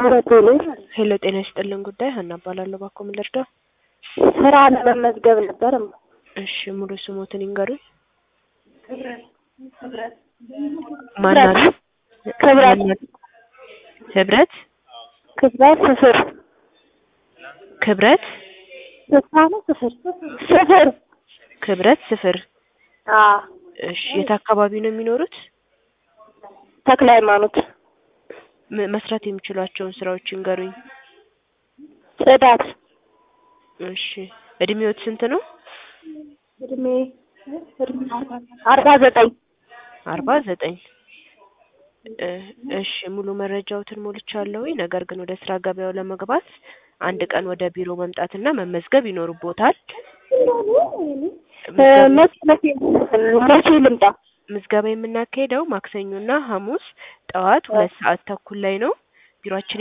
በቴሌ ሄሎ ጤና ይስጥልን ጉዳይ ሀና እባላለሁ። እባክዎ ምን ልርዳው? ስራ ለመመዝገብ ነበር። እሺ ሙሉ ስሞትን ይንገሩኝ። ማናሉ? ክብረት ህብረት ክብረት ስፍር ክብረት ስፍራ ነው ስፍር ስፍር ክብረት ስፍር። አዎ እሺ የት አካባቢ ነው የሚኖሩት? ተክለ ሃይማኖት ም- መስራት የሚችሏቸውን ስራዎች ይንገሩኝ። ጽዳት እሺ እድሜዎት ስንት ነው? እድሜ አርባ ዘጠኝ አርባ ዘጠኝ እ እሺ ሙሉ መረጃዎትን ሞልቻለሁኝ። ነገር ግን ወደ ስራ ገበያው ለመግባት አንድ ቀን ወደ ቢሮ መምጣትና መመዝገብ ይኖርቦታል። እ መቼ መቼ መቼ ልምጣ? ምዝገባ የምናካሄደው ማክሰኞና ሐሙስ ጠዋት ሁለት ሰዓት ተኩል ላይ ነው። ቢሮአችን